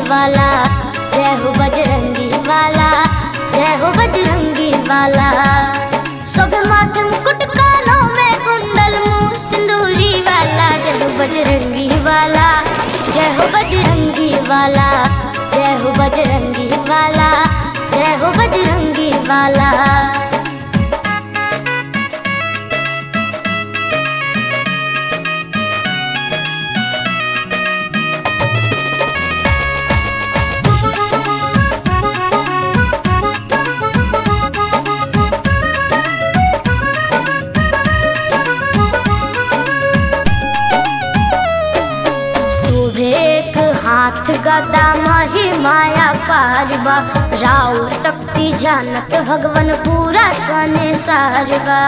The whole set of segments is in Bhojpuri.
वाला जय हो बजरंगी वाला जय हो बजरंगी वाला सब माथे मुकुट कानों में कुंडल मुंह सिंदूरी वाला जय हो बजरंगी वाला जय हो बजरंगी वाला जय हो बजरंगी वाला जय हो बजरंगी वाला शोभे एक हाथ गदा माही माया पारबा राउर शक्ति जानत भगवन पूरा सने सारबा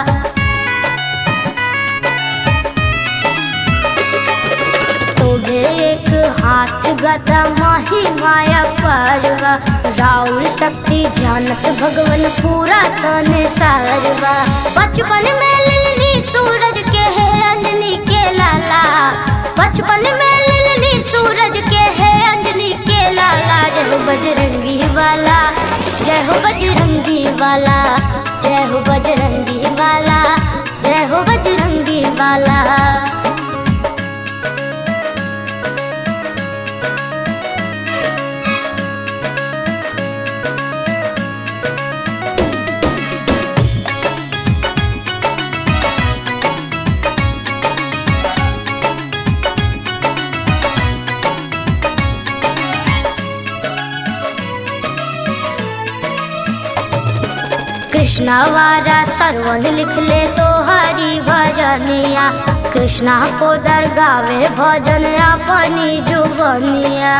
शोभे एक हाथ गदा माही माया पारबा राउर शक्ति जानत भगवन पूरा सने सारबा बचपन में लिलनी सूरज के है अंजनी के लाला बचपन में लिलनी सूरज के है अंजनी के लाला जय हो बजरंगी वाला जय हो बजरंगी वाला जय हो बजरंगी वाला जय हो बजरंगी वाला कृष्णा वारा सरवन लिख ले तो हरी भजनिया कृष्णा को दरगावे भजन अपनी जुबनिया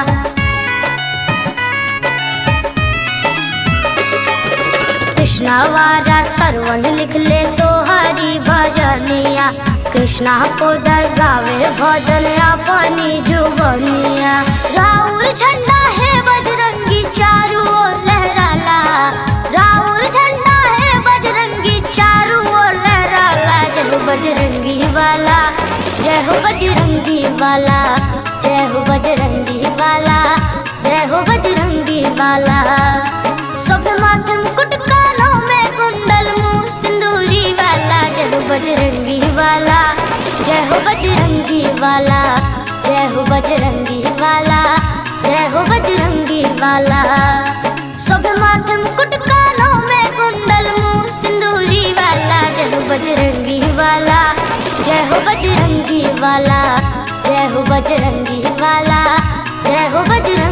कृष्णा वारा सरवन लिख ले तो हरी भजनिया कृष्णा को दरगावे भजन अपनी जुबनिया राउर झंडा है बजरंगी चारू ओर लहराला राउर झंडा है बजरंगी चारू ओर लहराला जय हो बजरंगी वाला जय हो बजरंगी वाला जय हो बजरंगी वाला जय हो बजरंगी वाला सब माथे मुकुट कानों में कुंडल मुंह सिंदूरी वाला जय हो बजरंगी वाला जय हो बजरंगी वाला जय हो बजरंगी वाला जय हो बजरंगी वाला सब माथे मुकुट कानों में कुंडल मुंह सिंदूरी वाला जय हो बजरंगी वाला जय हो बजरंगी वाला जय हो बजरंगी वाला जय हो बजरंगी